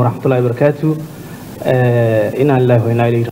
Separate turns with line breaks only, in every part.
waraxmatullahi wabarakaatu inaa lillahi wa inaa ilayhi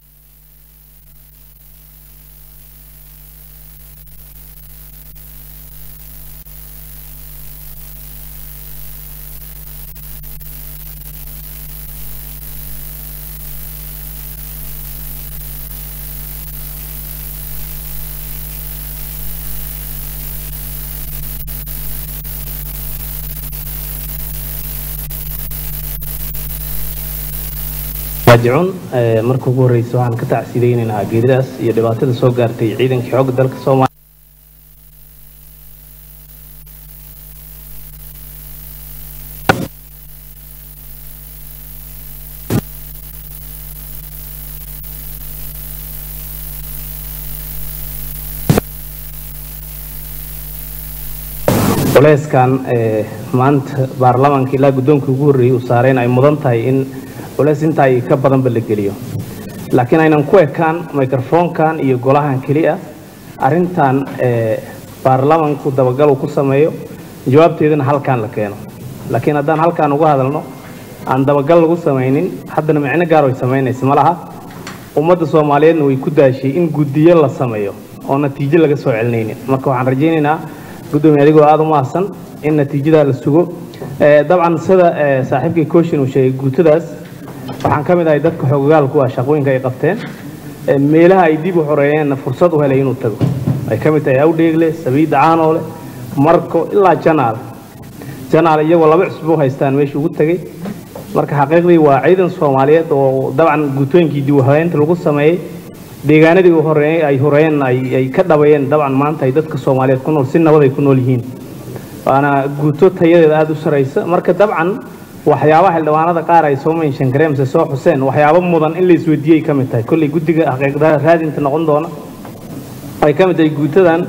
raajicuun marka ugu horreysa waxaan ka tacsidaynaynaa geeridaas iyo dhibaatada soo gaartay ciidankii xoogga dalka soomaaliya culeyskan maanta baarlamaanka ilaa guddoonka ugu horreeyey uu saareen ay mudan tahay in culeys intaa ay ka badanba la geliyo laakiin aynan ku ekaan microfonkan iyo golahan keliya arrintan baarlamanku dabagal uu ku sameeyo jawaabteedana halkaan la keeno laakiin haddaan halkaan uga hadalno aan dabagal lagu samaynin haddana micno gaar ay samaynaysa ma laha ummadda soomaaliyeedna way ku daashay in guddiyo la sameeyo oo natiijo laga soo celinaynin marka waxaan rajaynaynaa guddoomiye adigoo aada u mahadsan in natiijadaa la sugo dabcan sida saaxiibkii kooshin uu sheegay guutadaas waxaan ka mid ahay dadka xoogagaalku ah shaqooyinka ay qabteen meelaha ay dib u xoreeyeenna fursad u helay inuu tago ay ka mid tahay awdheegle sabiida caanoole marko ilaa janaal janaal iyagoo laba cusub u haystaan meesha ugu tegey marka xaqiiqdii waa ciidan soomaaliyeed oo dabcan guutooyinkii dib u habeynta lagu sameeyey deegaanadii horeeyey ay horeeyeen ay ka dhabayeen dabcan maanta ay dadka soomaaliyeed ku nool si nabad ay ku nool yihiin waana guuto tayadeeda aada u saraysa marka dabcan waxyaabaha xildhibaanada qaar ay soo menshan gareemse soo xuseen waxyaabo mudan in la isweydiiyey ka mid tahay kolley guddiga xaqiiqda raadinta noqon doona ay ka mid tahay guutadan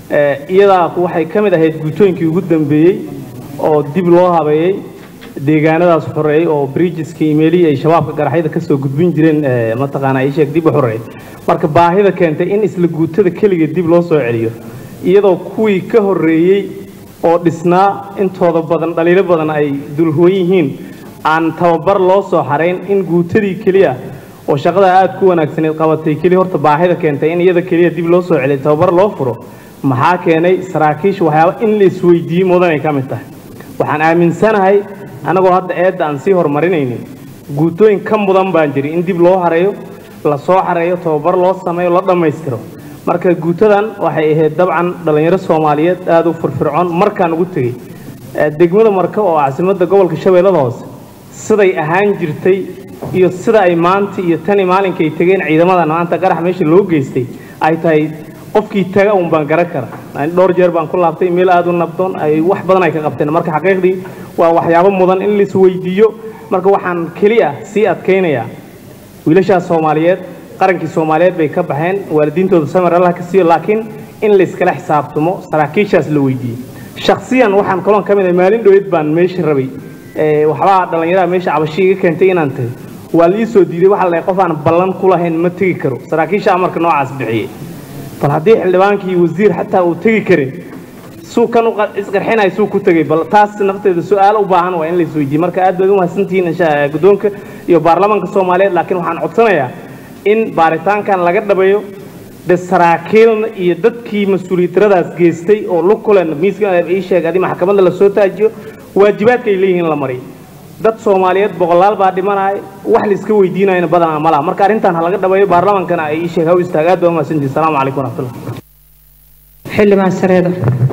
iyadaa waxay ka mid ahayd guutooyinkii ugu dambeeyey oo dib loo habeeyey deegaanadaas xoreeyey oo bridgeska imeelihii ay shabaabka garaxyada kasoo gudbin jireen mataqaana ay sheeg dib u xoreeyey marka baahida keentay in isla guutada keligeed dib loo soo celiyo iyadoo kuwii ka horreeyey oo dhisnaa intooda badan dhaliilo badan ay dulhuwan yihiin aan tababar loo soo xarayn in guutadii keliya oo shaqada aada ku wanaagsaneed qabatay keliya horta baahida keentay in iyada keliya dib loo soo celiyo tababar loo furo maxaa keenay saraakiisha waxyaaba in la isweydiiyey mudanay ka mid tahay waxaan aaminsanahay annagoo hadda eedda aan sii horumarinaynin guutooyin ka mudan baan jiri in dib loo hareeyo la soo xareeyo tababar loo sameeyo la dhammaystiro marka guutadan waxay ahayd dabcan dhallinyaro soomaaliyeed aada u firfircoon markaan ugu tegey degmada marka oo caasimadda gobolka shabeellada hoose siday ahaan jirtay iyo sida ay maanta iyo tani maalinkay tegeen ciidamadan maanta qarax meesha loo geystay ay tahay qofkii taga uun baan garan kara dhowr jeer baan ku laabtay meel aada u nabdoon ay wax badan ay ka qabteen marka xaqiiqdii waa waxyaabo mudan in lais weydiiyo marka waxaan keliya sii adkaynayaa wiilashaas soomaaliyeed qarankii soomaaliyeed bay ka baxeen waalidiintooda samar allah ka siiyo laakiin in layskala xisaabtamo saraakiishaas la weydiiyey shaksiyan waxaan kaloon ka mid ahay maalin dhoweed baan meesha rabay waxbaa dhallinyaraha meesha cabashi iga keentay inaan tago waa la ii soo diiday waxaa la qof aan ballan ku lahayn ma tegi karo saraakiisha amarka noocaas bixiyey bal haddii xildhibaankii wasiir xataa uu tegi karin suu kan isqarxinay suu ku tegay bal taas nafteeda su-aal u baahan waa in la isweydiiye marka aad baad u mahadsantihiin guddoonka iyo baarlamaanka soomaaliyeed laakiin waxaan codsanayaa in baaritaankan laga dhabayo de saraakiilna iyo dadkii mas-uuliyaddaradaas geystay oo lukulen miiska ii sheeg adi maxkamadda lasoo taajiyo waajibaadka ay leeyihiin la mariyo dad soomaaliyeed boqolaal baa dhimanaya wax la iska weydiinayna badanaa malaha marka arrintan ha laga dhabayo baarlamaankana ay ii sheeg ha u istaag aad baa u mahadsantihin asalaamu calaykum waraxmatullah
xildhibaan sareeda